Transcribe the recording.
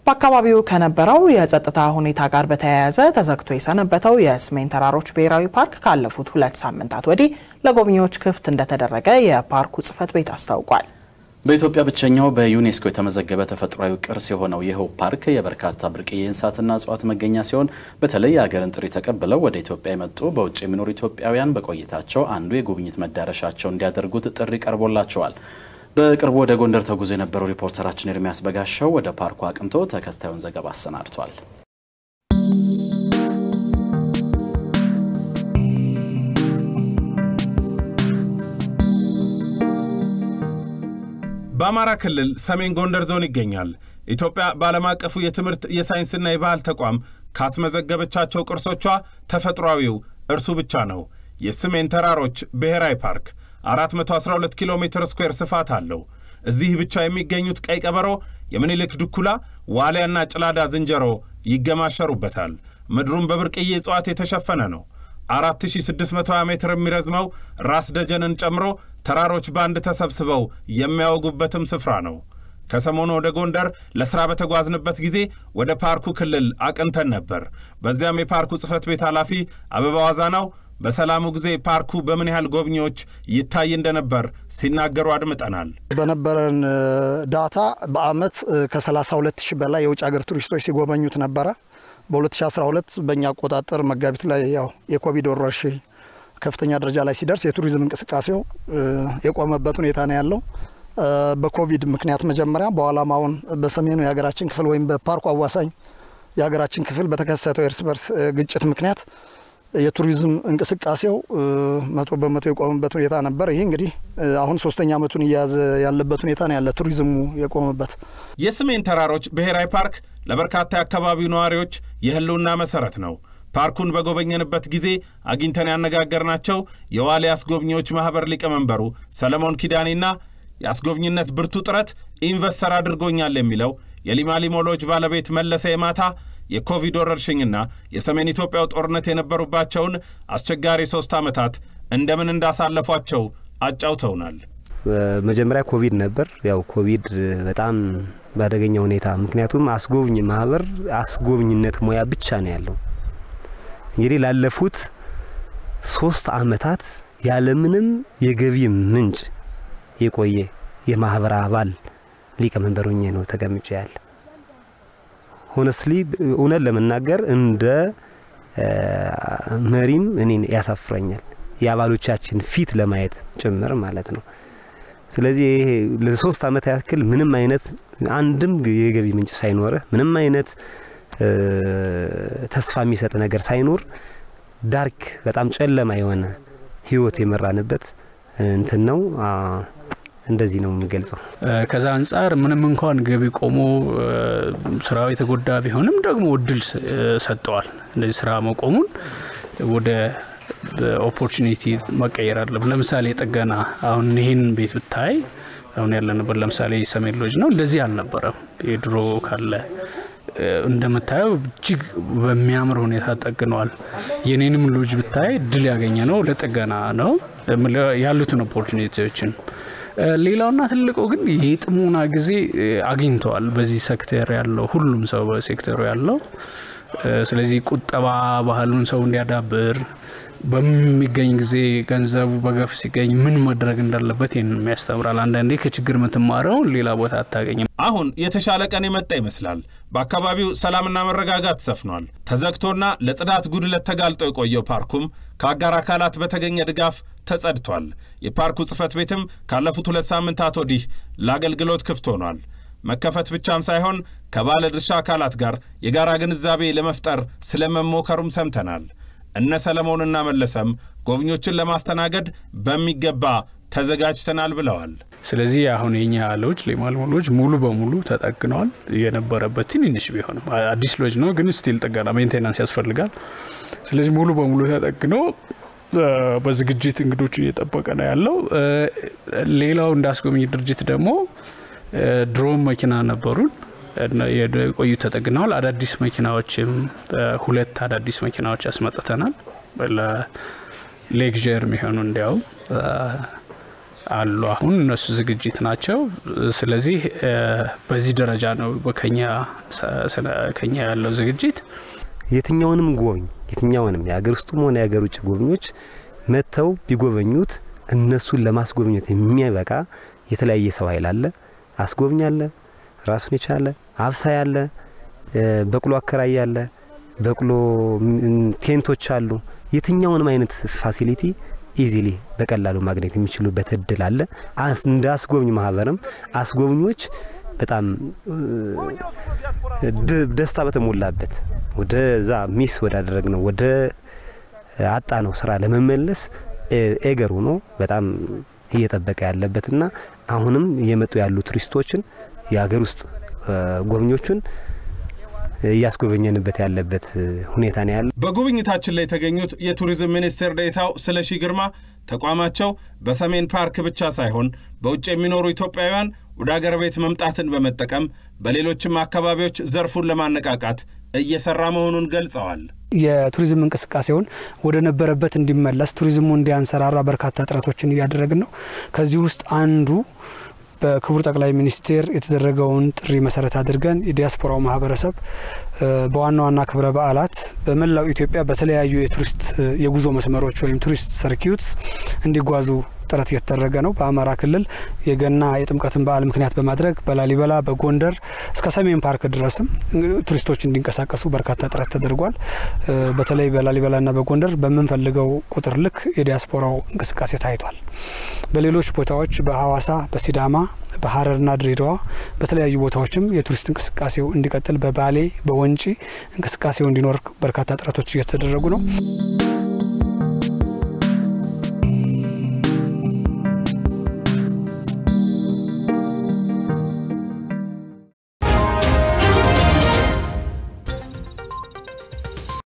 በአካባቢው ከነበረው የጸጥታ ሁኔታ ጋር በተያያዘ ተዘግቶ የሰነበተው የሰሜን ተራሮች ብሔራዊ ፓርክ ካለፉት ሁለት ሳምንታት ወዲህ ለጎብኚዎች ክፍት እንደተደረገ የፓርኩ ጽሕፈት ቤት አስታውቋል። በኢትዮጵያ ብቸኛው በዩኔስኮ የተመዘገበ ተፈጥሯዊ ቅርስ የሆነው ይኸው ፓርክ የበርካታ ብርቅዬ እንስሳትና እጽዋት መገኛ ሲሆን በተለይ የሀገርን ጥሪ ተቀብለው ወደ ኢትዮጵያ የመጡ በውጭ የሚኖሩ ኢትዮጵያውያን በቆይታቸው አንዱ የጉብኝት መዳረሻቸው እንዲያደርጉት ጥሪ ቀርቦላቸዋል። በቅርቡ ወደ ጎንደር ተጉዞ የነበረው ሪፖርተራችን ኤርሚያስ በጋሻው ወደ ፓርኩ አቅንቶ ተከታዩን ዘገባ አሰናድቷል። በአማራ ክልል ሰሜን ጎንደር ዞን ይገኛል። ኢትዮጵያ በዓለም አቀፉ የትምህርት የሳይንስና የባህል ተቋም ካስመዘገበቻቸው ቅርሶቿ ተፈጥሯዊው እርሱ ብቻ ነው። የሰሜን ተራሮች ብሔራዊ ፓርክ 412 ኪሎ ሜትር ስኩዌር ስፋት አለው። እዚህ ብቻ የሚገኙት ቀይ ቀበሮ፣ የምኒልክ ድኩላ፣ ዋልያና ጭላዳ ዝንጀሮ ይገማሸሩበታል። ምድሩም በብርቅዬ እጽዋት የተሸፈነ ነው። 4620 ሜትር የሚረዝመው ራስ ደጀንን ጨምሮ ተራሮች በአንድ ተሰብስበው የሚያወጉበትም ስፍራ ነው። ከሰሞኑ ወደ ጎንደር ለሥራ በተጓዝንበት ጊዜ ወደ ፓርኩ ክልል አቅንተን ነበር። በዚያም የፓርኩ ጽሕፈት ቤት ኃላፊ አበባ ዋዛናው በሰላሙ ጊዜ ፓርኩ በምን ያህል ጎብኚዎች ይታይ እንደነበር ሲናገሩ አድምጠናል። በነበረን ዳታ በአመት ከ32 ሺህ በላይ የውጭ ሀገር ቱሪስቶች ሲጎበኙት ነበረ። በ2012 በእኛ አቆጣጠር መጋቢት ላይ ያው የኮቪድ ወረርሽኝ ከፍተኛ ደረጃ ላይ ሲደርስ የቱሪዝም እንቅስቃሴው የቆመበት ሁኔታ ነው ያለው። በኮቪድ ምክንያት መጀመሪያ በኋላም አሁን በሰሜኑ የሀገራችን ክፍል ወይም በፓርኩ አዋሳኝ የሀገራችን ክፍል በተከሰተው የእርስ በርስ ግጭት ምክንያት የቱሪዝም እንቅስቃሴው መቶ በመቶ የቆመበት ሁኔታ ነበር። ይህ እንግዲህ አሁን ሶስተኛ ዓመቱን እየያዘ ያለበት ሁኔታ ነው ያለ ቱሪዝሙ የቆመበት። የሰሜን ተራሮች ብሔራዊ ፓርክ ለበርካታ የአካባቢው ነዋሪዎች የሕልውና መሰረት ነው። ፓርኩን በጎበኘንበት ጊዜ አግኝተን ያነጋገርናቸው የዋልያ አስጎብኚዎች ማኅበር ሊቀመንበሩ ሰለሞን ኪዳኔና የአስጎብኝነት ብርቱ ጥረት ኢንቨስተር አድርጎኛል የሚለው የሊማሊሞ ሎጅ ባለቤት መለሰ የማታ የኮቪድ ወረርሽኝና የሰሜን ኢትዮጵያው ጦርነት የነበሩባቸውን አስቸጋሪ ሶስት ዓመታት እንደምን እንዳሳለፏቸው አጫውተውናል። መጀመሪያ ኮቪድ ነበር። ያው ኮቪድ በጣም በአደገኛ ሁኔታ ምክንያቱም አስጎብኝ ማህበር አስጎብኝነት ሙያ ብቻ ነው ያለው። እንግዲህ ላለፉት ሶስት ዓመታት ያለምንም የገቢ ምንጭ የቆየ የማህበር አባል ሊቀመንበር ሆኜ ነው ተቀምጬ ያለ ሆነስሊ እውነት ለመናገር እንደ መሪም እኔን ያሳፍረኛል። የአባሎቻችን ፊት ለማየት ጭምር ማለት ነው። ስለዚህ ይሄ ለሶስት ዓመት ያክል ምንም አይነት አንድም የገቢ ምንጭ ሳይኖርህ ምንም አይነት ተስፋ የሚሰጥ ነገር ሳይኖር ዳርክ በጣም ጨለማ የሆነ ህይወት የመራንበት እንትን ነው። እንደዚህ ነው የምገልጸው። ከዛ አንጻር ምንም እንኳን ገቢ ቆሞ ስራው የተጎዳ ቢሆንም ደግሞ እድል ሰጠዋል። እንደዚህ ስራ መቆሙን ወደ ኦፖርቹኒቲ መቀየር አለም። ለምሳሌ ጥገና፣ አሁን ይህን ቤት ብታይ አሁን ያለንበት ለምሳሌ ሰሜን ሎጅ ነው፣ እንደዚህ አልነበረም። የድሮ ካለ እንደምታየው እጅግ በሚያምር ሁኔታ ጠግነዋል። የኔንም ሎጅ ብታይ እድል ያገኘ ነው ለጥገና ነው ያሉትን ኦፖርቹኒቲዎችን ሌላውና ትልቁ ግን የጥሞና ጊዜ አግኝተዋል። በዚህ ሴክተር ያለው ሁሉም ሰው በሴክተሩ ያለው ስለዚህ ቁጠባ ባህሉን ሰው እንዲያዳብር በሚገኝ ጊዜ ገንዘቡ በገፍ ሲገኝ ምን ማድረግ እንዳለበት ይህንን ያስተምራል። አንዳንዴ ከችግር የምትማረውን ሌላ ቦታ አታገኝም። አሁን የተሻለ ቀን የመጣ ይመስላል። በአካባቢው ሰላምና መረጋጋት ሰፍኗል። ተዘግቶና ለጽዳት ጉድለት ተጋልጦ የቆየው ፓርኩም ከአጋር አካላት በተገኘ ድጋፍ ተጸድቷል። የፓርኩ ጽሕፈት ቤትም ካለፉት ሁለት ሳምንታት ወዲህ ለአገልግሎት ክፍት ሆኗል። መከፈት ብቻም ሳይሆን ከባለ ድርሻ አካላት ጋር የጋራ ግንዛቤ ለመፍጠር ስለመሞከሩም ሰምተናል። እነ ሰለሞንና መለሰም ጎብኞችን ለማስተናገድ በሚገባ ተዘጋጅተናል ብለዋል። ስለዚህ አሁን የኛ ሎጅ ሌማልሞ ሎጅ ሙሉ በሙሉ ተጠግነዋል። የነበረበት ትንንሽ ቢሆንም አዲስ ሎጅ ነው፣ ግን ስቲል ጥገና ሜንቴናንስ ያስፈልጋል። ስለዚህ ሙሉ በሙሉ ተጠግኖ በዝግጅት እንግዶች እየጠበቀ ነው ያለው። ሌላው እንዳስጎብኝ ድርጅት ደግሞ ድሮም መኪና ነበሩን የቆዩ ተጠግነዋል። አዳዲስ መኪናዎችም ሁለት አዳዲስ መኪናዎች ያስመጥተናል ለሌክዠር የሚሆኑ እንዲያውም አሉ። አሁን እነሱ ዝግጅት ናቸው። ስለዚህ በዚህ ደረጃ ነው ከኛ ያለው ዝግጅት። የትኛውንም ጎብኝ የትኛውንም የሀገር ውስጡም ሆነ የሀገር ውጭ ጎብኞች መጥተው ቢጎበኙት እነሱን ለማስጎብኘት የሚያበቃ የተለያየ ሰው ኃይል አለ። አስጎብኝ አለ፣ ራሱን የቻለ አብሳይ አለ፣ በቅሎ አከራይ አለ፣ በቅሎ ቴንቶች አሉ። የትኛውንም አይነት ፋሲሊቲ ኢዚሊ በቀላሉ ማግኘት የሚችሉበት እድል አለ። እንደ አስጎብኝ ማህበርም አስጎብኞች በጣም ደስታ በተሞላበት ወደዛ ሚስ ወዳደረግ ነው ወደ አጣ ነው ስራ ለመመለስ ኤገር ሆኖ በጣም እየጠበቀ ያለበትና አሁንም እየመጡ ያሉ ቱሪስቶችን የሀገር ውስጥ ጎብኞቹን እያስጎበኘንበት ያለበት ሁኔታ ነው ያለ። በጉብኝታችን ላይ የተገኙት የቱሪዝም ሚኒስቴር ዴኤታው ስለሺ ግርማ ተቋማቸው በሰሜን ፓርክ ብቻ ሳይሆን በውጭ የሚኖሩ ኢትዮጵያውያን ወደ አገር ቤት መምጣትን በመጠቀም በሌሎችም አካባቢዎች ዘርፉን ለማነቃቃት እየሰራ መሆኑን ገልጸዋል። የቱሪዝም እንቅስቃሴውን ወደ ነበረበት እንዲመለስ ቱሪዝሙ እንዲያንሰራራ በርካታ ጥረቶችን እያደረግን ነው። ከዚህ ውስጥ አንዱ በክቡር ጠቅላይ ሚኒስቴር የተደረገውን ጥሪ መሰረት አድርገን የዲያስፖራው ማህበረሰብ በዋና ዋና ክብረ በዓላት በመላው ኢትዮጵያ በተለያዩ የቱሪስት የጉዞ መስመሮች ወይም ቱሪስት ሰርኪዩትስ እንዲጓዙ ጥረት እየተደረገ ነው። በአማራ ክልል የገና የጥምቀትን በዓል ምክንያት በማድረግ በላሊበላ በጎንደር እስከ ሰሜን ፓርክ ድረስም ቱሪስቶች እንዲንቀሳቀሱ በርካታ ጥረት ተደርጓል። በተለይ በላሊበላና በጎንደር በምንፈልገው ቁጥር ልክ የዲያስፖራው እንቅስቃሴ ታይቷል። በሌሎች ቦታዎች በሀዋሳ፣ በሲዳማ፣ በሀረርና ድሬዳዋ በተለያዩ ቦታዎችም የቱሪስት እንቅስቃሴው እንዲቀጥል በባሌ በወንጪ እንቅስቃሴው እንዲኖር በርካታ ጥረቶች እየተደረጉ ነው።